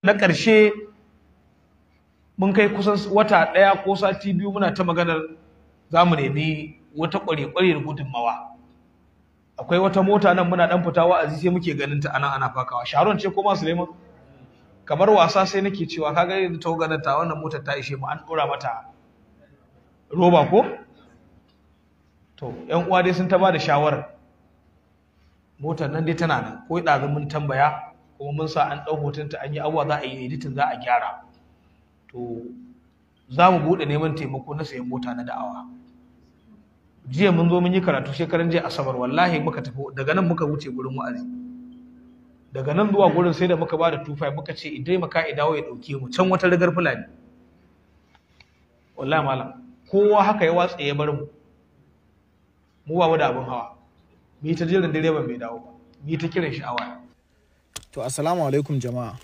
na ƙarshe mun kai kusan wata ɗaya ko sati biyu muna ta maganar za mu nemi wata ƙware-ƙware da gudunmawa akwai wata mota nan muna ɗan fita wa'azi sai muke ganin ta ana ana fakawa sharon ce ko ma suleiman kamar wasa sai nake cewa kaga yanzu ta ganin ta wannan motar ta ishe mu an ɗora mata roba ko to yan uwa dai sun ta ba da shawarar motar nan dai tana nan ko ɗazu mun tambaya kuma mun sa an ɗau hotonta an yi abuwa za a yi editin za a gyara to za mu buɗe neman taimako na sayan mota na da'awa jiya mun zo mun yi karatu shekaran jiya asabar wallahi muka tafi daga nan muka wuce gurin wa'azi daga nan zuwa gurin sai da muka ba da tufai muka ce idai maka idawo ya ɗauke mu can wata rigar fulani wallahi malam kowa haka ya watsa ya bar mu mu ba mu da abin hawa mu yi ta jiran direban bai dawo ba mu yi ta kiran shi a waya To assalamu alaikum jama'a.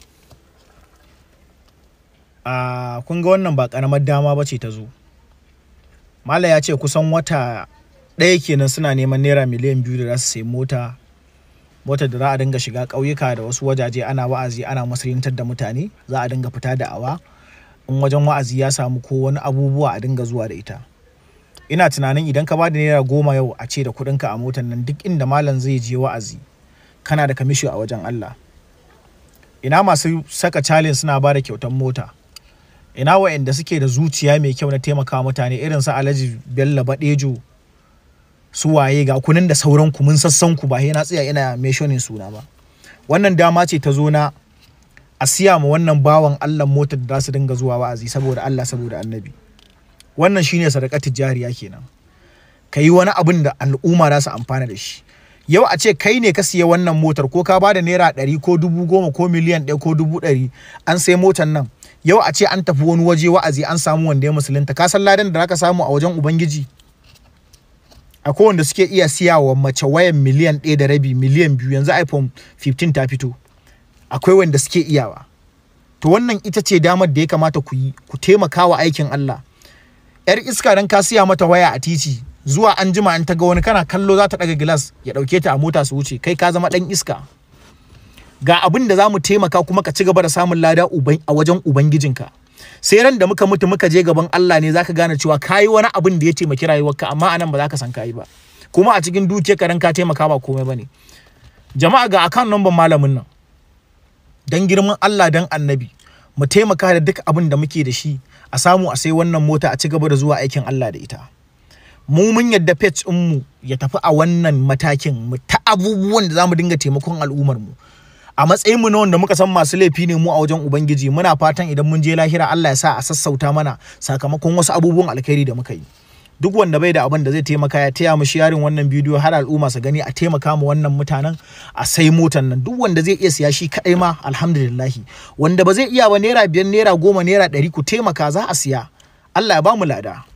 A kun ga wannan ba karamar dama ba ce ta zo. Mala ya ce kusan wata ɗaya kenan suna neman naira miliyan biyu da za su sayi mota. Motar da za a dinga shiga ƙauyuka da wasu wajaje ana wa'azi ana musulintar da mutane za a dinga fita da awa. In wajen wa'azi ya samu ko wani abubuwa a dinga zuwa da ita. Ina tunanin idan ka ba da naira goma yau a ce da kuɗinka a motar nan duk inda malam zai je wa'azi kana da kamishi a wajen Allah. ina masu saka calin suna ba da kyautar mota ina wa'anda suke da zuciya mai kyau na taimaka mutane irin su alhaji bello badejo su waye ga kunin da sauran ku mun sassan ku ba sai na tsaya ina mentioning suna ba wannan dama ce ta zo na a siya ma wannan bawan Allah motar da za su dinga zuwa wa'azi saboda Allah saboda annabi wannan shine sadaqatul jariya kenan ka yi wani abin da al'umma za su amfana da shi yau a ce kai ne ka siya wannan motar ko ka bada naira ɗari ko dubu goma ko miliyan ɗaya ko dubu ɗari an sai motar nan yau a ce an tafi wani waje wa'azi an samu wanda ya musulunta ka san ladan da zaka samu a wajen ubangiji akwai wanda suke iya siya wa mace wayan miliyan ɗaya da rabi miliyan biyu yanzu iphone 15 ta fito akwai wanda suke iyawa to wannan ita ce damar da ya kamata ku yi ku taimaka wa aikin Allah yar iska dan ka siya mata waya a titi zuwa an jima an ta ga wani kana kallo za ta daga gilas ya dauke ta a mota su wuce kai ka zama dan iska ga abin da za mu taimaka kuma ka ci gaba da samun lada a wajen ubangijinka sai ran da muka mutu muka je gaban Allah ne zaka gane cewa kayi wani abin da ya taimaki rayuwarka amma anan ba za ka san kayi ba kuma a cikin dukiyar ka ka taimaka ba komai bane jama'a ga account number malamin nan dan girman Allah dan annabi mu taimaka da duk abin da muke da shi a samu a sai wannan mota a ci gaba da zuwa aikin Allah da ita mu mun yadda pet mu ya tafi a wannan matakin mu ta abubuwan da zamu dinga taimakon al'ummar mu a matsayin mu na wanda muka san masu laifi ne mu a wajen ubangiji muna fatan idan mun je lahira Allah ya sa a sassauta mana sakamakon wasu abubuwan alkhairi da muka yi duk wanda bai da abin da zai taimaka ya taya mu sharing wannan bidiyo har al'umma su gani a taimaka mu wannan mutanen a sai motan nan duk wanda zai iya siya shi kadai ma alhamdulillah wanda ba zai iya ba naira biyar naira goma naira ɗari ku taimaka za a siya Allah ya ba mu lada